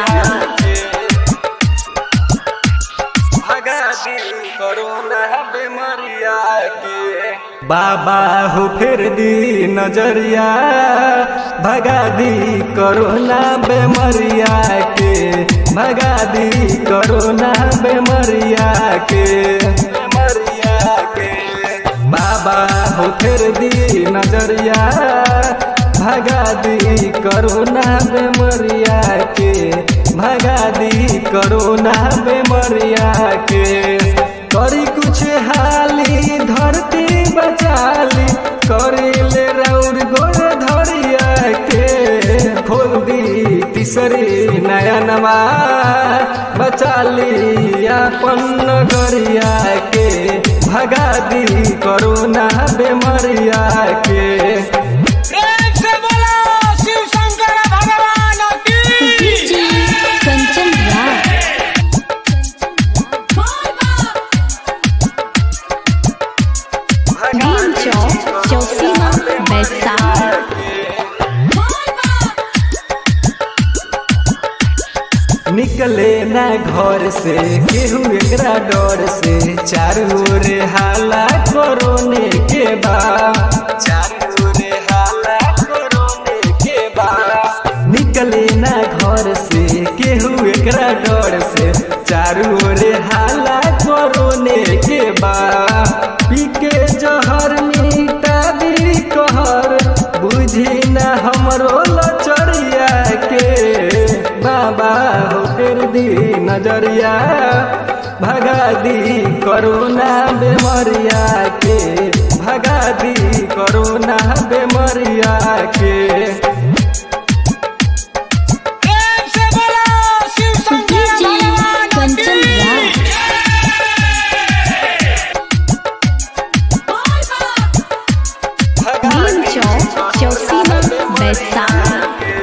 के भगा दी कोरोना बीमारिया के बाबा हो फिर दी नजरिया भगा दी कोरोना बीमारिया के भगा दी कोरोना बीमारिया के बीमारिया के बाबा हो फिर दी नजरिया भगा दी कोरोना बीमारिया के भगा दी कोरोना बीमारिया के करी कुछ हाली धरती बचाली करी ले रौर गोर धरिया के खोल दी तीसरी नया नवा बचाली अपन नगरिया के भगा दी कोरोना बीमारिया के प्रेम से बोलो शिव शंकर भगवान की डीजे कंचन राज नीम चौक चौसीमा बैसाख निकले ना घर से केहू एकरा डर से चारू ओर हाला कोरोने के बा चारू ओर हाला कोरोने के बा निकले ना घर से केहू एकरा डर से चारू ओर हाला कोरोने के बा पी के जहर मीटा दी कहर बुझी ना हमरो लचरिया के बाबा हो कर दी नजरिया भगा दी कोरोना बेमरिया के भगा दी कोरोना बेमरिया के प्रेम से बोलो शिव शंकर डीजे भगवान कंचन की राज भगा नीम चौक चौसीमा बैसाख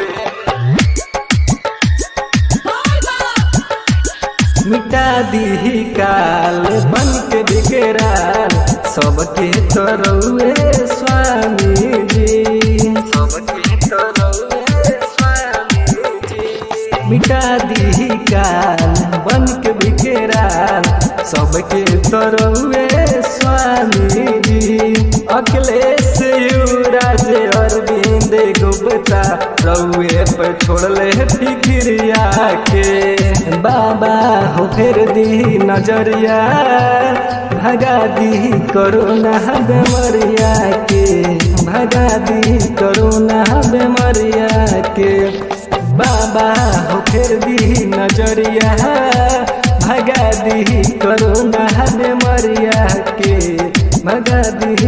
मिटा दी काल बन के बिगड़ाल सबके तरौए स्वामी जी सबके तरौए स्वामी जी मिटा दी काल बन के बिगड़ाल सबके तरौए स्वामी जी अखिलेश युवराज अरविंद गुप्ता रउए पे छोड़ले फिक्रिया के बाबा हो फिर दी नजरिया भगा दी कोरोना बेमरिया के भगा दी कोरोना बेमरिया के बाबा हो फिर दी नजरिया भगा दी कोरोना बेमरिया के भगा दी